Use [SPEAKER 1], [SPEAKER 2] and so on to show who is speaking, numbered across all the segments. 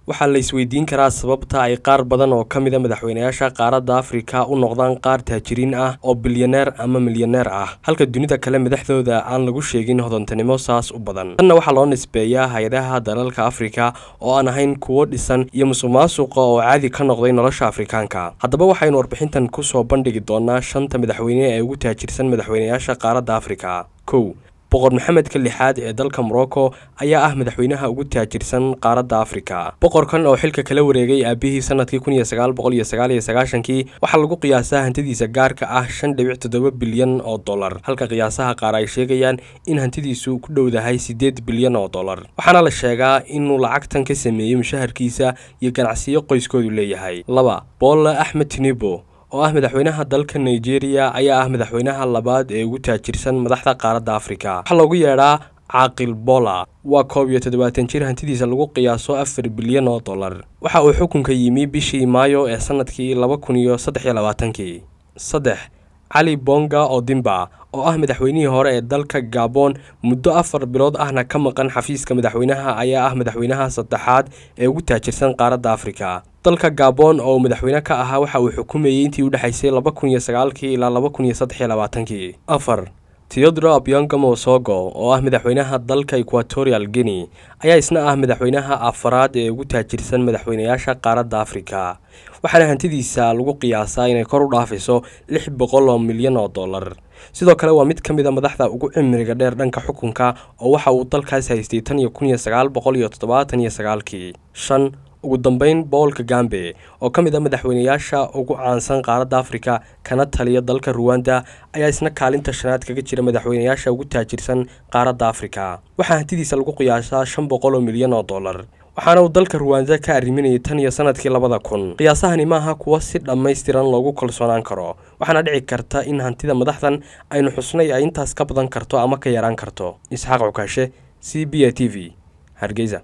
[SPEAKER 1] waxaa la isweydiin karaa sababta ay qaar badan oo ka mida madaxweynayaasha qaaradda afrika u noqdaan qaar taajiriin ah oo bilyaneer ama milyaneer ah halka dunida kale madaxdooda aan lagu sheegin hodantinimo saas u badan tanna waxaa loo nisbeeyaa hay-adaha dalalka afrika oo aan ahayn kuwo dhisan iyo musuqmaasuqa oo caadi ka noqday nolosha afrikaanka haddaba waxaynu warbixintan kusoo bandhigi doonaa shanta madaxweyne ee ugu taajirsan madaxweynayaasha qaaradda afrika kow boqor maxamedka lixaad ee dalka morocco ayaa ah madaxweynaha ugu taajirsan qaaradda afrika boqorkan oo xilka kala wareegay aabihii sanadkii kun iyo sagaal boqol iyo sagaal iyo sagaashankii waxaa lagu qiyaasaa hantidiisa gaarka ah shan dhibic toddoba bilyan oo dollar halka qiyaasaha qaar ay sheegayaan in hantidiisu ku dhowdahay siddeed bilyan oo dollar waxaana la sheegaa inuu lacagtan ka sameeyey mushaharkiisa iyo ganacsiyo qoyskoodu leeyahay laba bolla axmed tinibo oo ah madaxweynaha dalka nigeria ayaa ah madaxweynaha labaad ee ugu taajirsan madaxda qaaradda afrika waxaa loogu yeedhaa caaqil bola waa koob iyo toddobaatan jir hantidiisa lagu qiyaaso afar bilyan oo dollar waxa uu xukunka yimi bishii maayo ee sanadkii laba kun iyo saddex iyo labaatankii saddex cali bonga odimba oo ah madaxweynihii hore ee dalka gabon muddo afar bilood ahna ka maqan xafiiska madaxweynaha ayaa ah madaxweynaha saddexaad ee ugu taajirsan qaaradda afrika dalka gabon oo madaxweyne ka ahaa waxa uu xukumayey intii u dhexaysay laba kun iyo sagaalkii ilaa laba kun iyo saddex iyo labaatankii afar teodro abyonga mosogo oo ah madaxweynaha dalka equatorial guinea ayaa isna ah madaxweynaha afaraad ee ugu taajirsan madaxweynayaasha qaaradda afrika waxaana hantidiisa lagu qiyaasaa inay kor u dhaafayso lix boqol oo milyan oo dollar sidoo kale waa mid ka mid a madaxda ugu cimriga dheer dhanka xukunka oo waxa uu dalkaas haystay tan iyo kun iyo sagaal boqol iyo toddobaatan iyo sagaalkii shan ugu dambeyn bool kagambe oo ka mid a madaxweynayaasha ugu caansan qaaradda afrika kana taliya dalka ruwanda ayaa isna kaalinta shanaad kaga jira madaxweynayaasha ugu taajirsan qaaradda afrika waxaa hantidiisa lagu qiyaasaa shan boqol oo milyan oo dollar waxaana uu dalka ruwanda ka arriminayay tan iyo sanadkii labada kun qiyaasahani maaha kuwa si dhammaystiran loogu kalsoonaan karo waxaana dhici karta in hantida madaxdan aynu xusnay ay intaas ka badan karto ama ka yaraan karto isxaaq cukaashe c b a t v hargeysa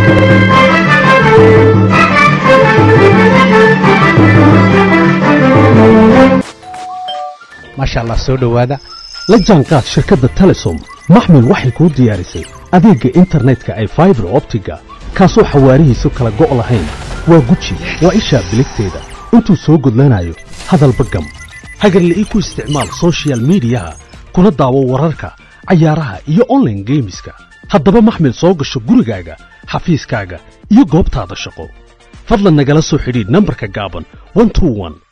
[SPEAKER 2] maasha allah soo dhowaada la jaanqaad shirkadda telesom maxmil waxay kuu diyaarisay adeegga internetka ay faibar optiga kaasoo xawaarihiisu kala go' lahayn waa guji waa ishaa biligteeda intuu soo gudlanayo hadalba gam hagarle ii ku isticmaal soshiyal miidiyaha kuna daawo wararka cayaaraha iyo onlaine geemiska haddaba maxmil soo gasho gurigaaga xafiiskaaga iyo goobtaada shaqo fadlan nagala soo xidhiidh nambarka gaaban